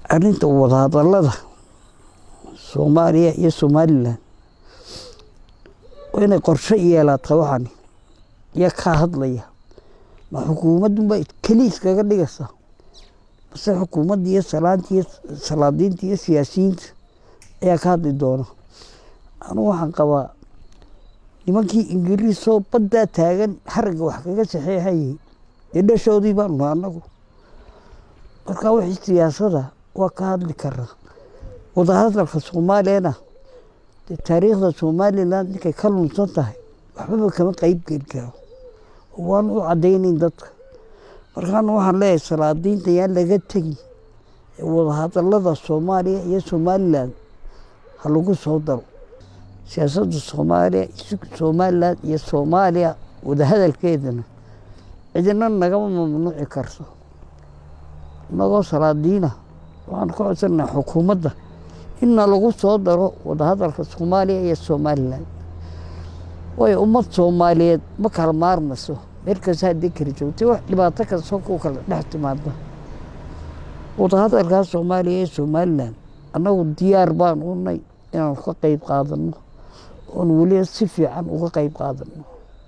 arrinta wadahadallada soomaaliya iyo somalilan waa inay qorshe yeelaata waxani yaa kaa hadlaya ma xukuumadunba keli iskaga dhigaysa mase xukuumadda iyo salaanta iyo salaadiinta iyo siyaasiyiinta ayaa ka hadli doona anugu waxaan qabaa nimankii ingiriisoo baddaa taagan xaragga wax kaga saxeexayay dee dhashoodii baanu nahay annagu marka wixii siyaasada waa ka hadli karaa wadahadalka soomaaliyana dee taariikhda somalilan ninkay ka lunsan tahay waxbaba kama qeyb geli karo waanu u caddaynayn dadka markaana waxaan leeyahay salaadiinta yaan laga tegin ee wadahadallada soomaaliya iyo somalilan ha lagu soo daro siyaasadda soomaaliya somalilan iyo soomaaliya wadahadalkeedana cidina nagama mamnuuci karto inagoo salaadiina waxaan ka codsanaha xukuumadda inna lagu soo daro wadahadalka soomaaliya iyo somalilan waayo ummad soomaaliyeed ma kala maarmayso meel kasta haddii kala joogtay wax dhibaato kastoo ku kala dhex timaada wadahadalkaa soomaaliya iyo somalilan annagu diyaar baan unay inaan ka qeyb qaadano oon weliba si fiican uga qeyb qaadano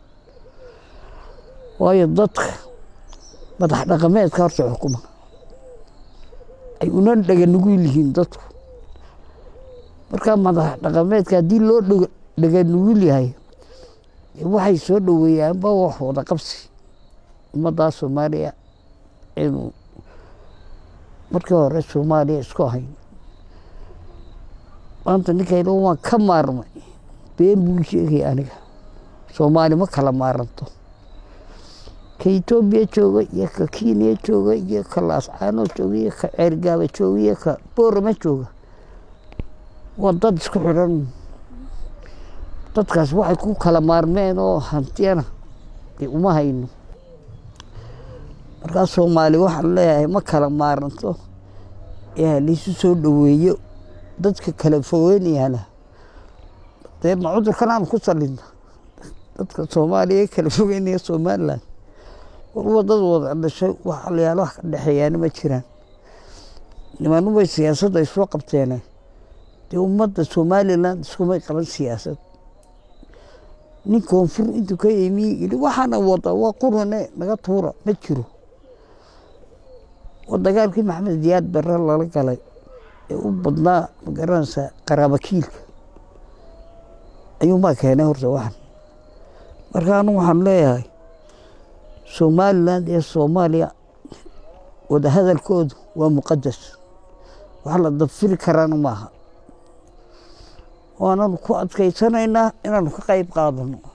waayo dadka madax dhaqameedka horta xukuma ay una dhega nugul yihiin dadku markaa madax dhaqameedka haddii loo dhega nugul yahay waxay soo dhoweeyaanba wax wada qabsi ummaddaa soomaaliya inuu markii hore soomaaliya isku ahayn maanta ninkayna waan ka maarmay been buu sheegay aniga soomaali ma kala maaranto ka etoobiya jooga iyo ka kenya jooga iyo ka laascaano jooga iyo ka ceergaaba jooga iyo ka boorama jooga waa dad isku xidhan dadkaas waxay ku kala maarmeen oo hantiyana dee uma hayno markaa soomaali waxaan leeyahay ma kala maaranto ee halaisu soo dhoweeyo dadka kala fogeynayana dee ma cudurkan aan ku salina dadka soomaaliya kala fogeynaya somalilan warwa dad wada dhashay waxalayaal wax ka dhexeeyaana ma jiraan nimanubay siyaasadda ay soo qabteene dee ummadda somalilan iskumay qaban siyaasad nin koonfur intuu ka yimi yidhi waxaana wada waa qurane naga tuura ma jiro waa dagaalkii maxamed diyaad barre lala galay ee u badnaa magaranaysa qaraabakiilka ayuunbaa keenay horta waxan marka anu waxaan leeyahay somalilan iyo soomaaliya wadahadalkoodu waa muqadas wax la dabfiri karaana maaha waananu ku adkaysanaynaa inaanu ka qeyb qaadano